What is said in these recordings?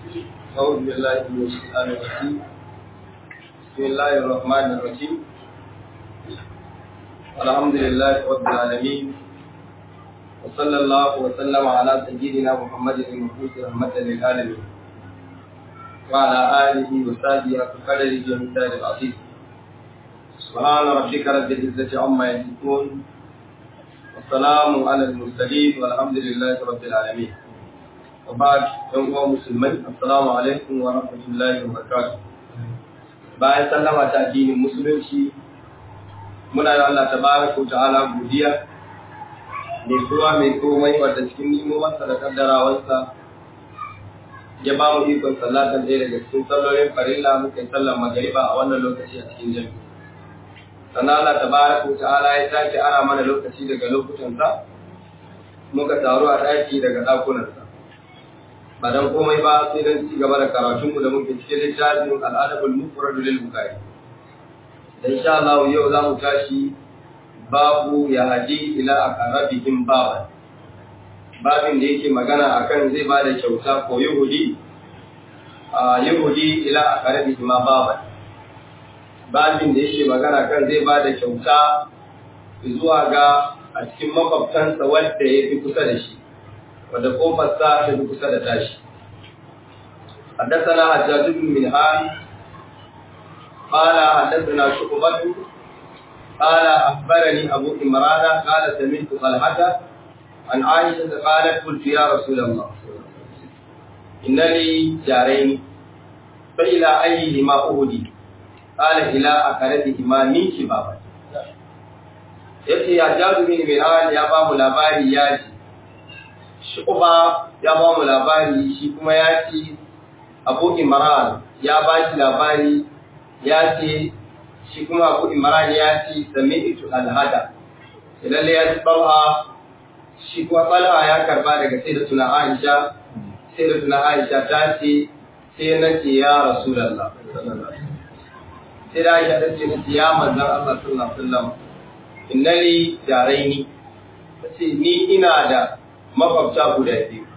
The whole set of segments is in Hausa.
أعوذ بالله من الشيطان الرجيم بسم الله الرحمن الرحيم الحمد لله رب العالمين وصلى الله وسلم على سيدنا محمد المبعوث رحمة للعالمين وعلى آله وصحبه وقدره ومثال العظيم سبحان ربك رب العزة عما يصفون والسلام على المرسلين والحمد لله رب العالمين وبعد يوم مسلمين السلام عليكم ورحمة الله وبركاته bayan sallama ta addinin musulunci muna da Allah tabaraka wa ta'ala godiya mai kowa mai komai wadda cikin nimomarsa da kaddarawarsa ya ba mu ikon sallatan ɗaya daga cikin sallolin farilla muka yi sallar magariba a wannan lokaci a cikin jami'a sannan Allah tabaraka wa ta'ala ya sake ara mana lokaci daga lokutansa muka taru a ɗaki daga ɗakunansa ba dan komai ba sai dan ci gaba da karatunmu da muke cikin littafin al'adabul mufrad lil bukhari da insha Allah yau za mu tashi babu ya haji ila aqrabihim baban babin da yake magana akan zai ba da kyauta ko yahudi a yahudi ila aqrabihim baban babin da yake magana kan zai ba da kyauta zuwa ga a cikin makwabtansa wanda ya fi kusa da shi wadda kofarsa ta fi kusa da tashi حدثنا حجاج بن منهان قال حدثنا شعبة قال أخبرني أبو إمران قال سمعت طلحة عن عائشة قالت قلت يا رسول الله إن لي جارين فإلى أيهما أهدي قال إلى أقربهما من شبابا yace ya jazu bin Miran ya ba mu labari ya ce Shu'ba ya ba mu labari shi kuma ya ce Abu Imran ya ba shi labari ya ce shi kuma Abu Imran ya ce sami'tu al-hada lalle ya ci Talha shi kuma Talha ya karba daga sayyidatuna Aisha sayyidatuna Aisha ta ce sai na ce ya Rasulullah sai da Aisha ta ce na ce ya manzon Allah sallallahu alaihi wasallam innali jaraini tace ni ina da makwabta guda biyu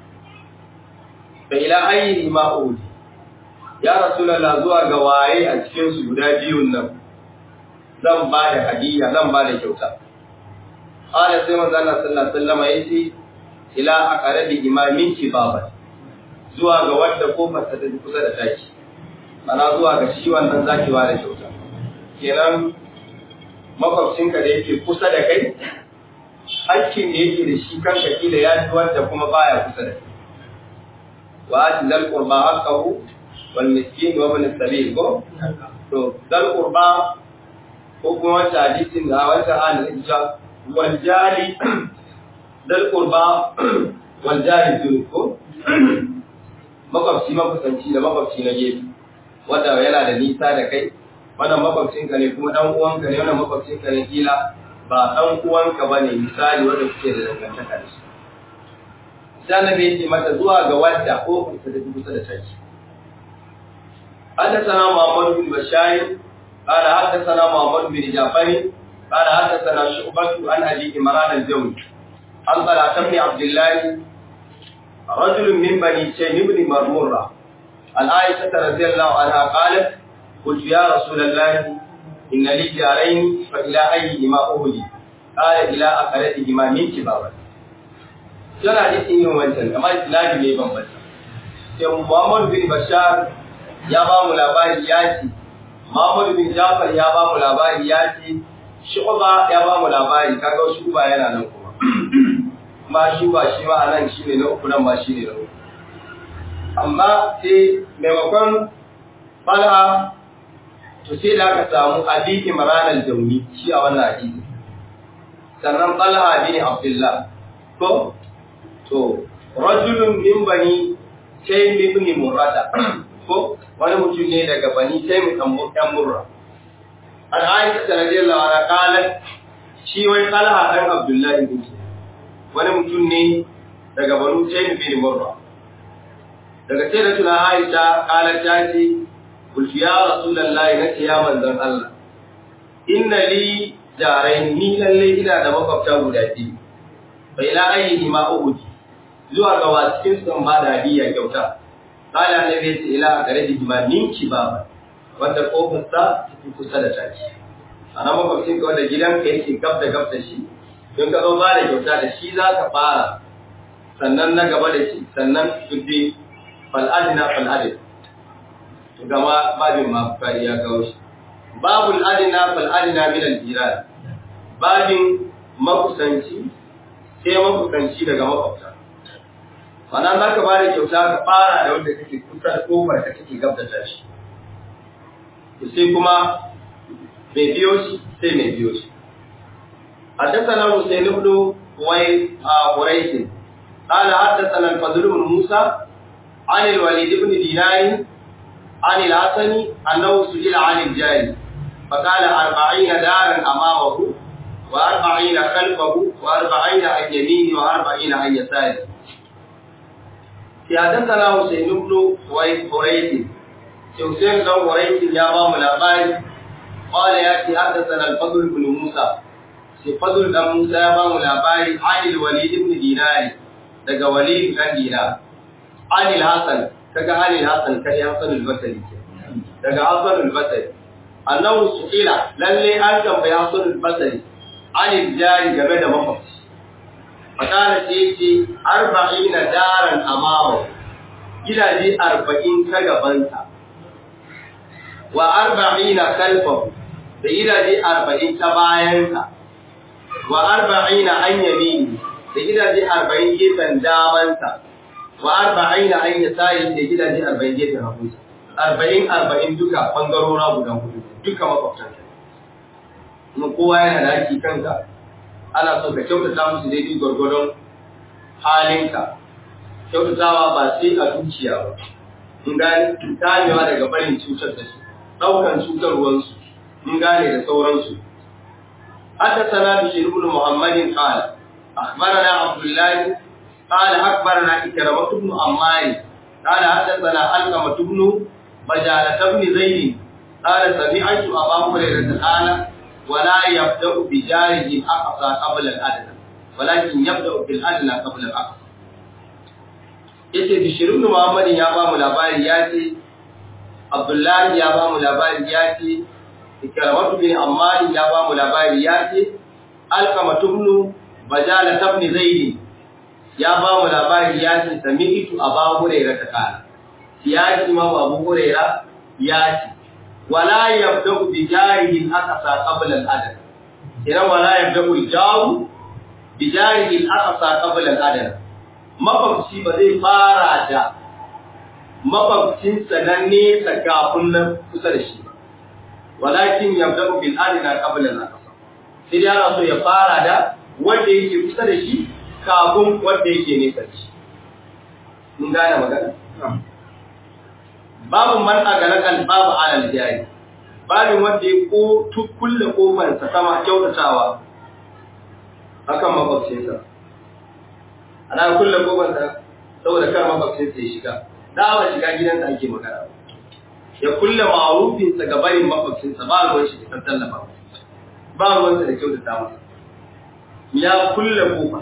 fa ila ayyi ma udi ya rasulullah zuwa ga waye a cikin su guda biyun nan zan ba da hadiya zan ba da kyauta qala sai manzo Allah sallallahu alaihi wasallam yace ila aqrabi imamin kibaba zuwa ga wanda kofar ta tafi kusa da taki mana zuwa ga shi wannan zaki ba da kyauta kenan makwabcinka da yake kusa da kai hakkin da yake da shi kanka kila ya fi wanda kuma baya kusa da kai wa ati zal qurba haqqahu wal miskin wa ibn sabil ko to zal qurba ko kuma wata hadisin da wata halin ja wal jari zal qurba wal jari dun ko makwabci makusanci da makwabci na gefe wanda yana da nisa da kai wannan makwabcinka ne kuma dan uwanka ne wannan makwabcinka ne kila ba dan uwanka bane misali wanda kuke da dangantaka da shi sai annabi ya ce mata zuwa ga wadda ko kusa da kusa da taki حدثنا محمد بن بشار قال حدثنا محمد بن جعفر قال حدثنا شعبة عن أبي عمران الجوني عن طلحة بن عبد الله رجل من بني شيم بن مرمرة عن عائشة رضي الله عنها قالت قلت يا رسول الله إن لي جارين فإلى أيهما أهدي قال إلى أقربهما من كبابا Yana hadisin yin wancan, amma Islami ne bambanta. Sai Muhammad bin Bashar ya ba mu labari ya ce, Muhammad bin Jafar ya ba mu labari ya ce, Shuba ya ba mu labari, kaga Shuba yana nan kuma. Kuma Shuba shi ma nan shi ne na uku nan ba shi ne na uku. Amma sai maimakon Falha to sai da aka samu abi imran al-jawni shi a wannan hadisi sannan talha bin abdullah ko to rajulun min bani taym ibn murrata ko wani mutum ne daga bani taym dan murra an aisha radiyallahu anha qalat shi wai talha dan abdullah ibn wani mutum ne daga banu taym ibn murra daga sai da tuna aisha qalat ta ce قلت يا رسول الله نتي يا منزل الله إن لي جارين ni lalle ina da makwabta guda biyu fa ila ayyihi ma uhudi zuwa ga wasu sun ba da hadiya kyauta kala annabi ya ce ila a gare da ninki ba wanda kofar sa tafi kusa da taki ana makwabcin ka wanda gidanka yake gab da gab da shi don ka zo ba da kyauta da shi za ka fara sannan na gaba da shi sannan tuddi fal'adina fal'adin to gama babin ma bukari ya kawo shi babul adina fal'adina min al-jiran babin makusanci sai makusanci daga makwabta Mana za ka bada kyauta ka fara da wanda kake kusa da kofar ka kake gab da tashi. Sai kuma mai biyo shi sai mai biyo shi. حدثنا حسين بن قريش قال حدثنا الفضل بن موسى عن الوليد بن دينار عن الحسن انه سئل عن الجاري فقال أربعين دارا امامه وأربعين خلفه وأربعين عن يمينه وأربعين عن يساره حدثنا حسين بن قريش حسين بن قريش يا مام الأباري قال يأتي حدثنا الفضل بن موسى sai fadul dan Musa ya bamu labari Anil Walid ibn Dinar daga Walid dan Dinar Anil Hasan kaga Anil Hasan kai Hasan al-Basri daga Hasan al-Basri annahu su'ila lalle an tambayi Hasan al-Basri Anil Jari game da makwabci fakara ce ce arba'ina daran amama gidaje arba'in ta gabansa wa arba'ina kalfahu da gidaje arba'in ta bayansa wa arba'ina an yamini da gidaje arba'in gefen damansa wa arba'ina an yasari da gidaje arba'in gefen hagunsa arba'in arba'in duka bangarora guda hudu duka makwabtansa kuma kowa yana da haƙi kanka ana so ka kyautata musu daidai gwargwadon halinka kyautatawa ba sai a dukiya ba in gane kamewa daga barin cutar da su ɗaukan cutarwarsu in gane da sauransu حدثنا بشير بن محمد قال أخبرنا عبد الله قال أخبرنا إكرمة بن عمار قال حدثنا علقمة بن بجالة بن زيد قال سمعت أبا هريرة قال ولا يبدأ بجاره الأقصى قبل الأدنى ولكن يبدأ بالأدنى قبل الأقصى yace Bishir ibn Muhammad ya ba mu labari ya ce Abdullahi ya ba mu labari ya ce Ikramatu bin Ammar ya ba mu labari ya ce Alqama ibn Bajala ibn Zaid ya ba mu labari ya ce sami'tu Abu Hurairah ta kana ya ce ma Abu Hurairah ya ce wala yabda'u bi jarihi al-aqsa qabla al-adad idan wala yabda'u al-jaru bi jarihi al-aqsa qabla al-adad makwabci ba zai fara da makwabcinsa na nesa kafin nan kusa da shi ba walakin yabda'u bil adna qabla al-aqsa sai dai ana so ya fara da wanda yake kusa da shi kafin wanda yake nesa da shi mun gane magana babu man agalakan babu alal jari babin wanda ya ko kulle kofar sa sama kyautatawa akan makwabcinsa ana kulle kofar sa saboda kar makwabcinsa ya shiga dawa shiga gidansa ake magana ya kulle ma'arufinsa ga barin makwabcinsa ba ruwan shi ta tallafa ba ruwansa da kyautata masa ya kulle kofa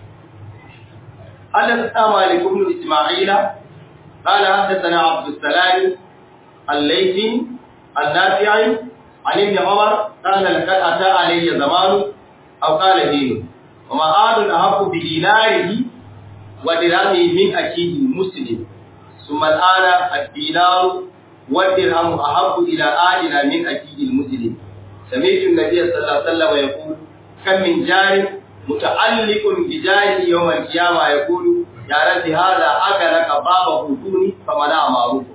Allah ta malik ibn Isma'ila قال حدثنا عبد السلام الليثي النافعي عن ابن عمر قال لقد اتى علي زمان او قال دين وما آل احق بديناره ودرهمه من اكيد المسلم ثم الان الدينار والدرهم أحب إلى آلنا من أكيد المسلم سمعت النبي صلى الله عليه وسلم يقول كم من جار متعلق بجاره يوم القيامة يقول يا رب هذا أكلك بابه دوني فمنع معروف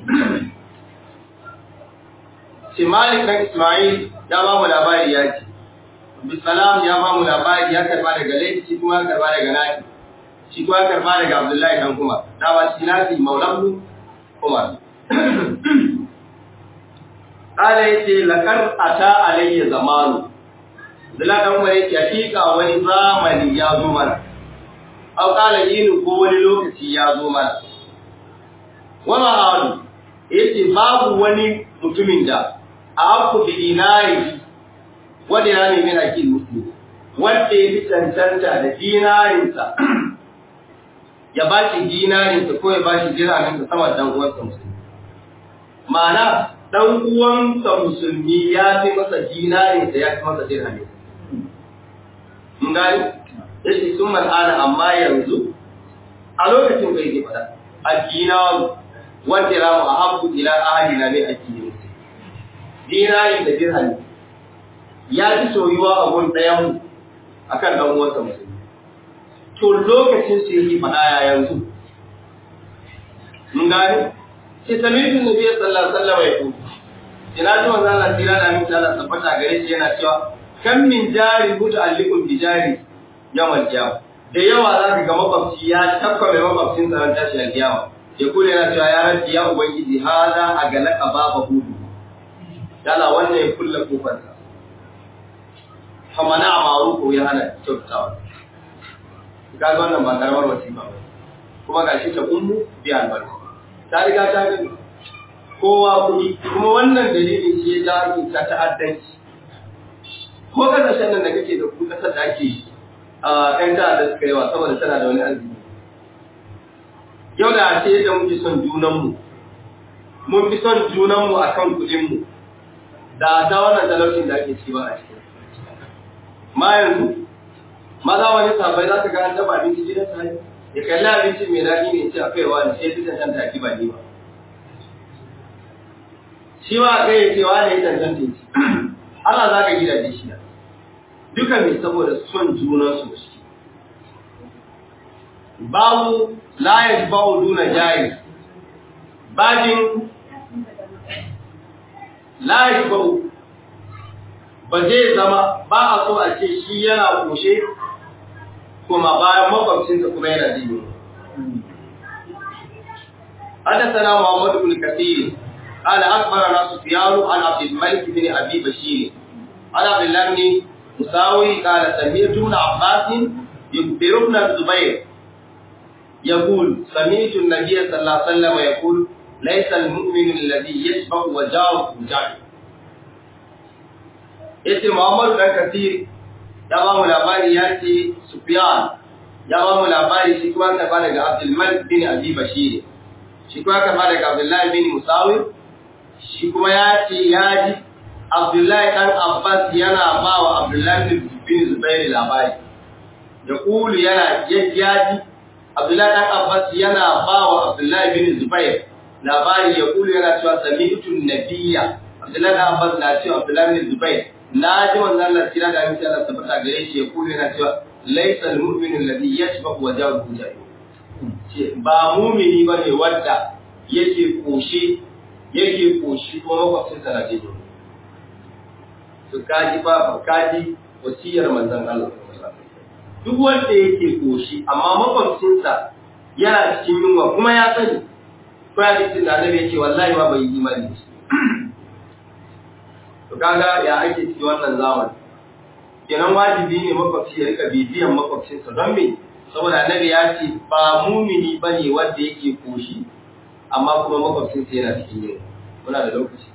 Simalik kan Ismail ya ba mu labari ya ce, Bisalam ya ba mu labari ya karba daga Laifi shi kuma ya karba daga Naki, shi kuma ya karba daga Abdullahi dan kuma, da ba shi Nasi Maulahu Umar. Kala ya ce, Lakar a ta alayya zamanu, Zula ɗan wani hakika wani zamani ya zo mana, au kala yinin ko wani lokaci ya zo mana. Wani halu, ya ce babu wani mutumin da a haku da dinari wanda ya nemi hakin musulmi, wanda ya fi cancanta da dinarinsa ya ba shi dinarinsa ko ya ba shi dirhaminsa sama dan uwansa musulmi ma'ana dan uwansa musulmi ya fi masa dinarinsa ya fi masa dirhaminsa mun gani yace sun mal'ana amma yanzu a lokacin bai zai fada addina wanda ramu a habbu ila ahli na mai addini dinari da dirhami ya fi soyuwa a gun ɗayan mu akan dan uwansa musulmi to lokacin su yake fada ya yanzu mun gani sai samirin nabi sallallahu alaihi wasallam ya ku ina ji wannan Allah tira da min Allah tabbata gare shi yana cewa kan min jari muta'alliqun bi jari yawan jawo da yawa za ka ga makwabci ya tabba mai makwabcin tsaron tashi a kiyama ya kule na cewa ya rabbi ya ubangiji hada a galaka baba hudu dala wannan ya kulle kofarsa famana a maru ko ya hana kyautawa ga wannan ba karamar wasifa ba kuma ga shi ta ummu bi albarka ta riga ta gani kowa kuɗi kuma wannan dalilin shi ya ja ake ta ta'addanci ko kasashen nan da kake da ku kasar da ake yi ‘yan ta'adda suka yawa saboda tana da wani arziki. Yau da ce da muke son junanmu, mun fi son junanmu a kan kuɗinmu, da ta wannan talaucin da ake ci ba a cikin. Ma yanzu, maza wani sabai za ka ga an taba abinci gidan sa ya kalli abinci mai daɗi ne ce a kaiwa da sai fi cancanta a ba ni ba. Shi ma a kai ya ce wa ne ya cancanta ya ci. Allah za ka gidaje shi duka mai saboda son junansu da suke. Babu layar bawu duna jari, bajin layar bawu ba zai zama ba a so a ce shi yana kushe kuma bayan makwabcinsa kuma yana jini. حدثنا محمد بن كثير قال أخبرنا سفيان عن عبد الملك بن أبي بشير عن عبد الله بن مساوي قال سمعت ابن عباس يخبر ابن الزبير يقول سمعت النبي صلى الله عليه وسلم يقول ليس المؤمن الذي يشبع وجاره جاره yace Muhammadu dan Kathir ya ba mu labari ya ce Sufyan ya ba mu labari shi kuma ka ba daga Abdul Malik bin Abi Bashir shi kuma ka ba daga Abdullah bin Musawi shi kuma ya ce ya ji Abdullahi ɗan Abbas yana ba wa Abdullahi bin Zubairu labari. Da ƙulu yana yajjaji, Abdullahi ɗan Abbas yana ba wa Abdullahi bin Zubair labari ya ƙulu yana cewa sami'tun nabiyya. Abdullahi ɗan Abbas na cewa Abdullahi bin Zubair na ji wannan Allah tira da aminci Allah tabbata gare shi ya ƙulu yana cewa laisa al-mu'minu alladhi yashba'u wa jawu Ce ba mumini bane wanda yake koshe yake koshi ko makwabcinsa na jini. su kaji fa kaji wasiyar manzon Allah duk wanda yake koshi amma makwabcinsa yana cikin yunwa kuma ya sani ko ya cikin da annabi yake wallahi ba bai yi imani da shi to kaga ya ake cikin wannan zamani kenan wajibi ne makwabci ya rika bibiyan makwabcinsa don me saboda annabi ya ce ba mumini bane wanda yake koshi amma kuma makwabcinsa yana cikin yunwa muna da lokaci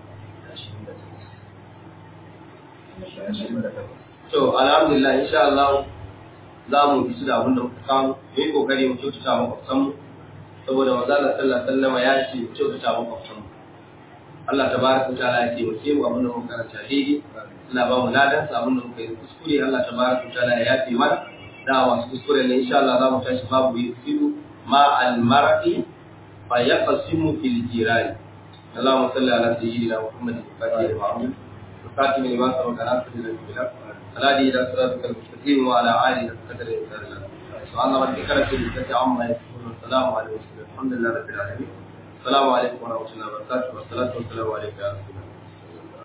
To, alhamdulillah, insha Allah za mu bi su da abin da muka samu, mu yi kokari mu kyautata makwabtanmu, saboda maza Allah sallallahu sallama ya ce mu kyautata makwabtanmu. Allah ta baraka ta ala ya ce mu ke mu abin da muka karanta daidai, Allah ba mu ladan sa abin da muka yi kuskure, Allah ta baraka ta ala ya ce mana, da masu kuskure ne insha Allah za mu tashi babu yi filu ma al-mar'i fa yaqsimu fil jirani. اللهم صل على سيدنا محمد الفاتح المعروف الخاتم لما سبق ناصر الى الهادي الى صراطك المستقيم وعلى اله قدر الانسان سبحان ربك رب العزه عما يصفون والسلام على المرسلين الحمد لله رب العالمين السلام عليكم ورحمه الله وبركاته والصلاه والسلام عليك يا رسول الله